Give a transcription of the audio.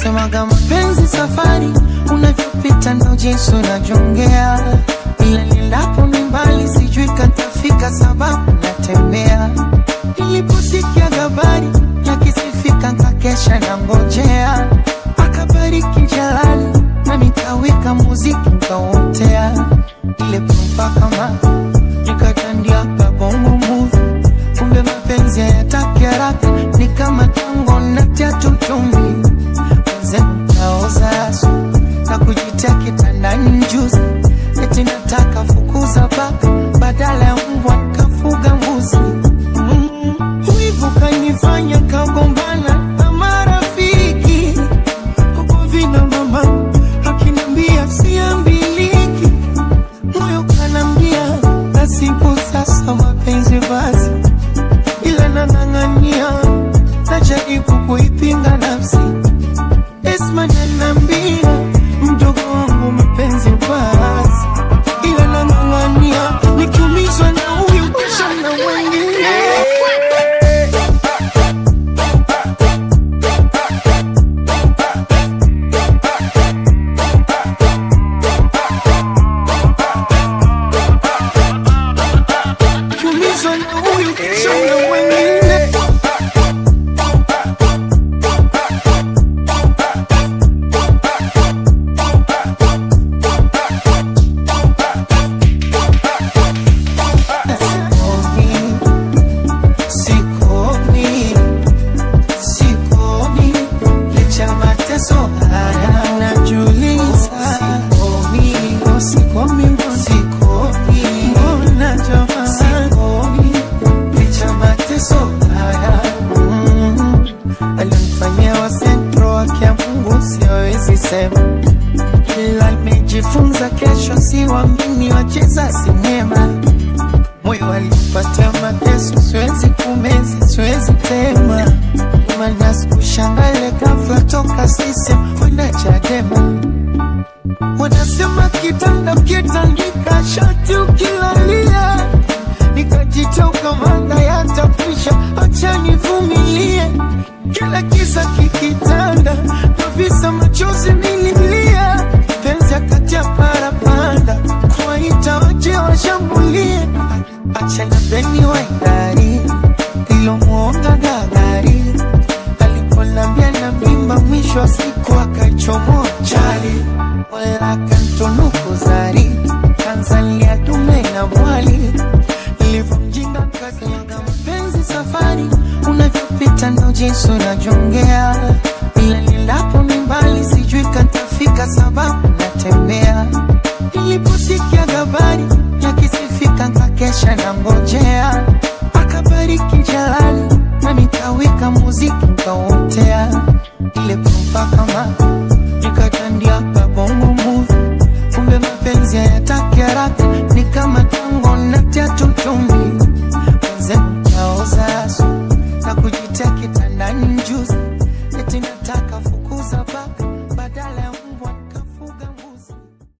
Wanasemaga mapenzi safari, unavyopita ndo jinsi unajongea, ila nilapo ni mbali, sijui katafika sababu natembea. Niliposikia habari yakisifika, nkakesha na ngojea, akabariki Jalali na nikaweka muziki nkauotea, ile pumpa kama nikatandia kabongo movie kumbe mapenzi hayataki haraka, ni kama tango na tatu chumvi wenzenu taoza asu na kujitia kitandani mjuzi, eti nataka fukuza paka badala ya mbwa nikafuga mbuzi. Mm, Wivu kanifanya kagombana na marafiki huko vina mama akinambia siambiliki, moyo kanambia nasibu sasa mapenzi basi ila nang'ang'ania, najaribu kuipinga nafsi. Esma ananiambia mdogo wangu mapenzi basi, ila nang'ang'ania, nikiumizwa na huyu kesho na wengine. Nikiumizwa na huyu kesho na wengine. Sikomi, sikomi, licha mateso haya najiuliza. Sikomi, oh, sikomi, mbona sikomi, mbona jamaa sikomi, licha mateso haya mm. Alionifanyia wa sentro wake ya Mungu siwezi sema, ila nimejifunza kesho siwamini wacheza sinema moyo alipatia mateso, siwezi kumeza, siwezi tema, maana sikushangale ghafla toka sisi kwenda Chadema. Wanasema kitanda ukitandika shati ukilalia, nikajitoka manda yatafisha, acha nivumilie. Kila kisa kikitanda, kabisa machozi nililia, penzi akatia parapanda, kuwaita waje washambulie, acha na beni waidari ilomwonga gagari aliponambia na mimba, mwisho wa siku akaichomoa chali, wala kantunuku zari Tanzania dume na mwali ilivyomjinga kaziaga mapenzi safari, unavyopita ndo jinsi unajongea, ila nilapo ni mbali, sijui katafika sababu natembea. Niliposikia habari yakisifika, nkakesha na ngojea, akabariki Jalali na nikaweka muziki nkauotea, ile pumpa kama nikatandia kabongo movie kumbe mapenzi hayataki haraka, ni kama tango na tatu chumvi